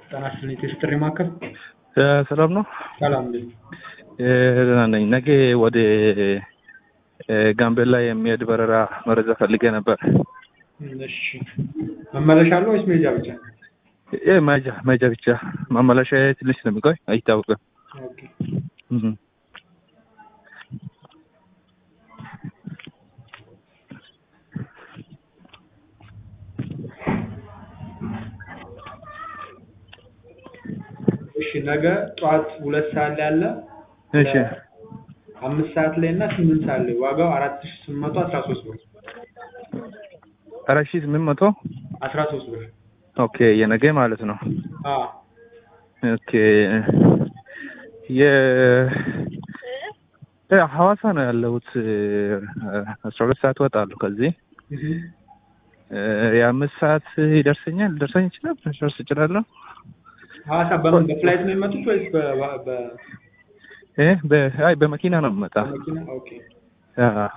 ጤና ይስጥልኝ የጥሪ ማዕከል ሰላም ነው? ሰላም እንዴት ደህና ነኝ። ነገ ወደ ጋምቤላ የሚሄድ በረራ መረጃ ፈልጌ ነበር። እሺ መመለሻ አለው ወይስ መሄጃ ብቻ? ይህ መሄጃ መሄጃ ብቻ ማመላሻ ትንሽ ስለሚቆይ አይታወቅም። ኦኬ እህ። እሺ ነገ ጠዋት ሁለት ሰዓት ላይ አለ እሺ አምስት ሰዓት ላይ እና ስምንት ሰዓት ላይ ዋጋው አራት ሺ ስምንት መቶ አስራ ሶስት ብር አራት ሺህ ስምንት መቶ አስራ ሶስት ብር ኦኬ የነገ ማለት ነው። አዎ ኦኬ የ እ ሐዋሳ ነው ያለሁት። አስራ ሁለት ሰዓት እወጣለሁ ከዚህ እህ። እ የአምስት ሰዓት ይደርሰኛል ሊደርሰኝ ይችላል ልደርስ እችላለሁ። ሐዋሳ በምን በፍላይት ነው የመጡት ወይስ በ- በ እ በ አይ በመኪና ነው የምመጣ። በመኪና? ኦኬ አ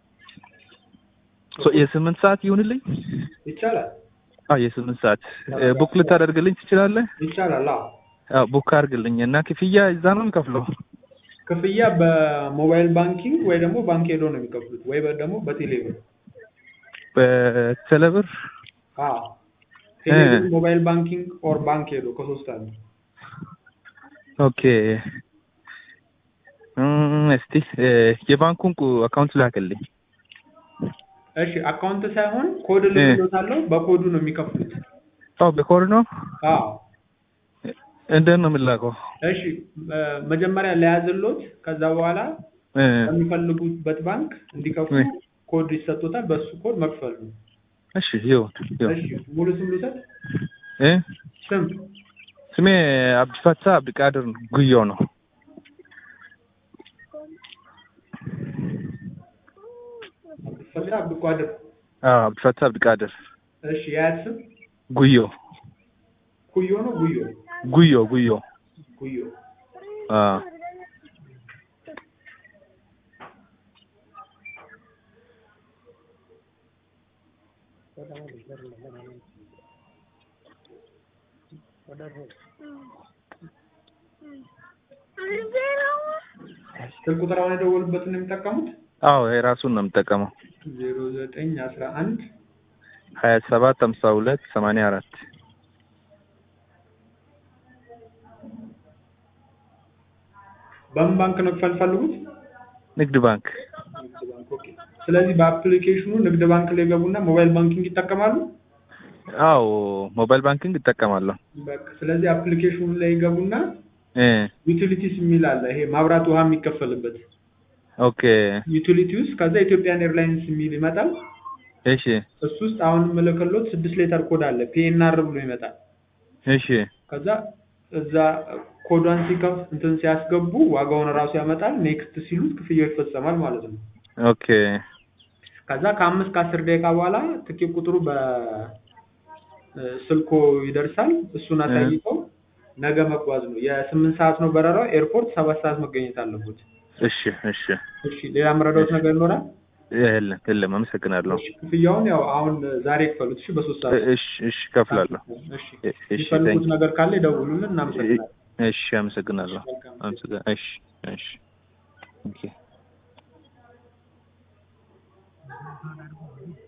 ሶ የስምንት ሰዓት ይሁንልኝ። ይቻላል አዎ የስምንት ሰዓት እ ቡክ ልታደርግልኝ ትችላለህ? ይቻላል። አዎ አዎ ቡክ አድርግልኝ እና ክፍያ እዛ ነው የምከፍለው። ክፍያ በሞባይል ባንኪንግ ወይ ደግሞ ባንክ ሄዶ ነው የሚከፍሉት ወይ በ- ደግሞ በቴሌ ብር። በቴሌብር አዎ ቴሌ ብር፣ ሞባይል ባንኪንግ ኦር ባንክ ሄዶ ከሶስት አንዱ። ኦኬ እም፣ እስቲ እ የባንኩን ቁ- አካውንት ላክልኝ። እሺ አካውንት ሳይሆን ኮድ ልክሎታለሁ። በኮዱ ነው የሚከፍሉት። አዎ በኮድ ነው። አዎ እንዴት ነው የምላከው? እሺ እ መጀመሪያ ለያዝሎት ከዛ በኋላ እ በሚፈልጉበት ባንክ እንዲከፍሉ እ ኮድ ይሰጡታል። በሱ ኮድ መክፈል ነው። እሺ ይሁን ይሁን። እሺ ሙሉ ስም ልውሰድ። እ ስም ስሜ አብዲፈታ አብዲቃድር ጉዮ ነው። ፈታ አብዱቃድር። አዎ አብዲፈታ አብዲቃድር እሺ የአያት ስም ጉዮ ኩዮ ነው ጉዮ ጉዮ ጉዮ ጉዮ አዎ ስልክ ቁጥር አሁን የደወሉበትን ነው የሚጠቀሙት? አዎ የራሱን ነው የምጠቀመው። ዜሮ ዘጠኝ አስራ አንድ ሀያ ሰባት ሀምሳ ሁለት ሰማንያ አራት በምን ባንክ ነው መክፈል ፈልጉት? ንግድ ባንክ ንግድ ባንክ። ኦኬ። ስለዚህ በአፕሊኬሽኑ ንግድ ባንክ ላይ ገቡና ሞባይል ባንኪንግ ይጠቀማሉ። አዎ ሞባይል ባንኪንግ እጠቀማለሁ። በቃ ስለዚህ አፕሊኬሽኑ ላይ ገቡና እ ዩቲሊቲስ የሚል አለ። ይሄ ማብራት ውሃ የሚከፈልበት ኦኬ ዩቲሊቲ ውስጥ ከዛ ኢትዮጵያን ኤርላይንስ የሚል ይመጣል። እሺ እሱ ውስጥ አሁን የምልክሎት ስድስት ሌተር ኮድ አለ ፒኤንአር ብሎ ይመጣል። እሺ ከዛ እዛ ኮዷን ሲከፍ እንትን ሲያስገቡ ዋጋውን እራሱ ያመጣል። ኔክስት ሲሉት ክፍያው ይፈጸማል ማለት ነው። ኦኬ ከዛ ከአምስት ከአስር ደቂቃ በኋላ ትኬት ቁጥሩ በስልኮ ይደርሳል። እሱን አሳይተው ነገ መጓዝ ነው። የስምንት ሰዓት ነው በረራው። ኤርፖርት ሰባት ሰዓት መገኘት አለበት። እሺ እሺ እሺ ሌላ መረዳት ነገር ይኖራል? የለም የለም። አመሰግናለሁ። እሺ ክፍያውን ያው አሁን ዛሬ ይክፈሉት። እሺ በሶስት ሰዓት እሺ እሺ ከፍላለሁ። እሺ እሺ የሚፈልጉት ታንክ ነገር ካለ ይደውሉልን። እናመሰግናለን። እሺ አመሰግናለሁ። አመሰግናለሁ። እሺ እሺ ኦኬ